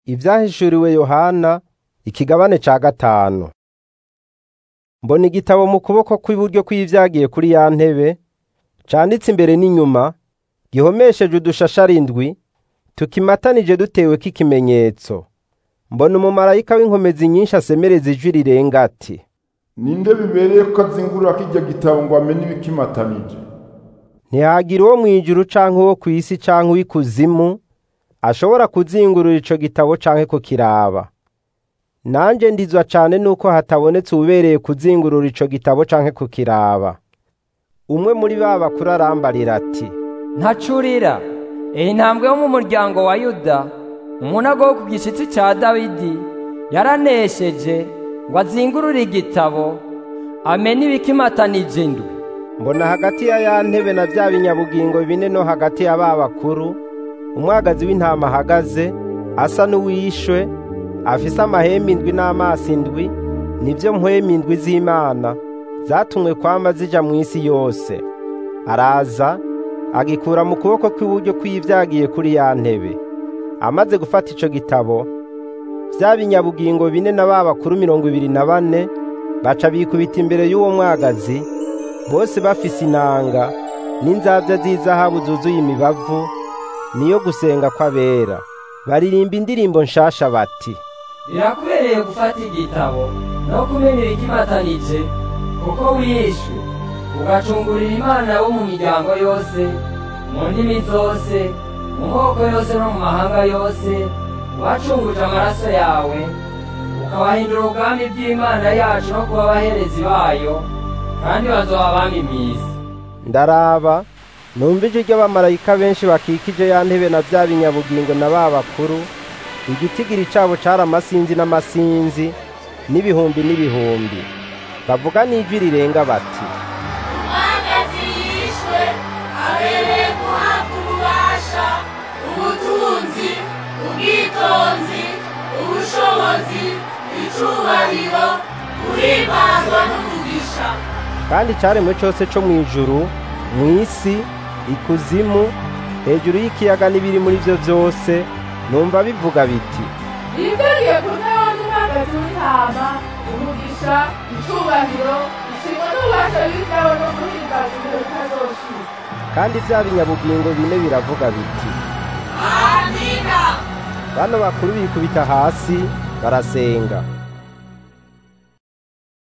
Ivyahishuriwe Yohana ikigabane ca gatanu. Mbona igitabo mu kuboko kw'iburyo kw'ivyagiye kuri ya ntebe, canditse imbere n'inyuma, gihomesheje udushashara indwi, tukimatanije duteweko ikimenyetso. Mbona umumarayika w'inkomezi nyinshi asemereza ijwi rirenga ati: ninde bibereye ko azingurura kirya gitabo ngo amenye ibikimatanije Ntihagira uwo mw'ijuru canke uwo kw'isi canke uw'ikuzimu ashobora kuzingurura ico gitabo canke kukiraba. Nanje ndizwa cane nuko hatabonetse uwubereye kuzingurura ico gitabo canke kukiraba. Umwe muri ba bakuru arambarira ati: ntacurira iyi ntambwe yo mu muryango wa yuda umunago wo ku gishitsi ca dawidi yaranesheje ngo azingurure igitabo amenye ibikimatanije indwi Mbona hagati ya ya ntebe na vya binyabugingo bine no hagati ya ba bakuru, umwagazi w'intama ahagaze, asa n'uwishwe, afise amahembe indwi n'amaso indwi, nivyo mpwemu indwi z'Imana, zatumwe kwama zija mw'isi yose. Araza, agikura mu kuboko kw'iburyo kw'ivyagiye kuri ya ntebe. Amaze gufata ico gitabo, vya binyabugingo bine na ba bakuru mirongo ibiri na bane, baca bikubita imbere y'uwo mwagazi, bose bafise inanga n'inzavya z'izahabu zuzuye imibavu niyo gusenga kw'abera baririmba indirimbo nshasha bati birakubereye gufata igitabo no kumenya ibikimatanije kuko wishwe ugacungurira imana bo mu miryango yose mu ndimi zose mu moko yose no mu mahanga yose wacunguje amaraso yawe ukabahindura ubwami bw'imana yacu no kuba abaherezi bayo kandi bazoba abami mw'isi ndaraba numva ijwi ry'abamarayika benshi bakikije ya ntebe na vya binyabugingo na ba bakuru igitigiri cabo cari amasinzi n'amasinzi n'ibihumbi n'ibihumbi bavuga n'ijwi rirenga bati umwagazi yishwe abereye guhabwa ububasha ubutunzi ubwitonzi ubushobozi icubahiro guhimbazwa n'umugisha kandi icaremwe cose co mw'ijuru mw'isi ikuzimu hejuru y'ikiyaga n'ibiri muri vyo vyose numva bivuga biti Ibikwiriye ku ntebe n'umwagazi w'intama umugisha icubahiro ishimwe n'ububasha bw'ibyawe no guhimbaza ibihe bitazoshira kandi vya binyabugingo bine biravuga biti amina bano bakuru bikubita hasi barasenga